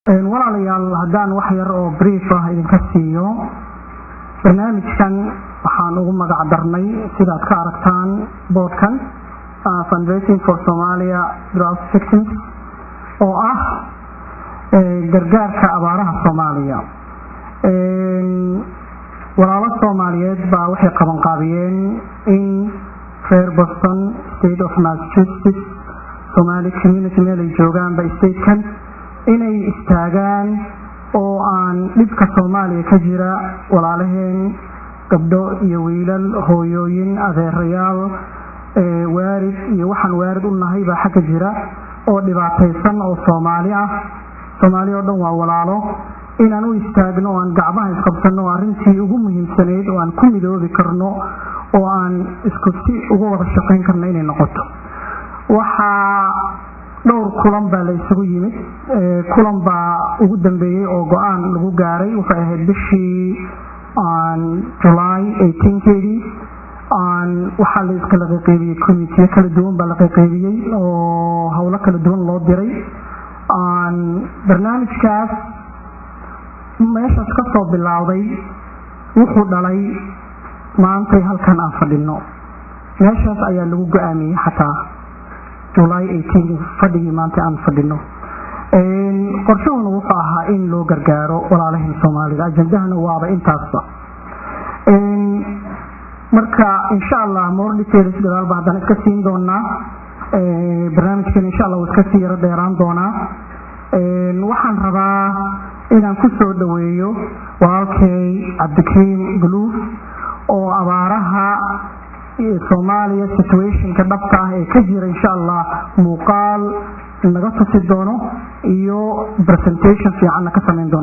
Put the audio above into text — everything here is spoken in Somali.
walaalayaal haddaan wax yar oo brief ah idinka siiyo barnaamijkan waxaan ugu magac darnay sidaad ka aragtaan boodkan fundraising for somalia drought victims oo ah gargaarka abaaraha soomaaliya walaalo soomaaliyeed baa waxay qabanqaabiyeen in reer boston state of massachusetts somali community meel ay joogaanba statekan inay istaagaan oo aan dhibka soomaaliya ka jira walaalaheen gabdho iyo wiilal hooyooyin adeerayaal waarid iyo waxaan waarid u nahay baa xagga jira oo dhibaataysan oo soomaali ah soomaali oo dhan waa walaalo inaan u istaagno oo aan gacmaha isqabsanno oo arrintii ugu muhiimsanayd oo aan ku midoobi karno oo aan isku si uga wada shaqayn karno inay noqoto waxaa dhowr kulan baa la isugu yimid kulan baa ugu dambeeyey oo go-aan lagu gaaray waxay ahayd bishii july eighteenkeedii waxaa la iskala qaqeybiyey committiyo kala duwan baa la qaqeybiyey oo howlo kala duwan loo diray barnaamijkaas meeshaas ka soo bilowday wuxuu dhalay maantay halkan aan fadhino meeshaas ayaa lagu go-aamiyey xataa july fadhigii maanta aan fadhino qorshahuna wuxuu ahaa in loo gargaaro walaalaheen soomaalida ajandahana waaba intaasba marka insha allah more details gadaalba haddaan iska siin doonaa barnaamijkan insha allah wuu iska sii yaro dheeraan doonaa waxaan rabaa inaan ku soo dhoweeyo walaalkay cabdikariim guluuf oo abaaraha soomaaliya situationka dhabta ah ee ka jira insha allah muuqaal naga tusi doono iyo presentation fiicanna ka samayn doono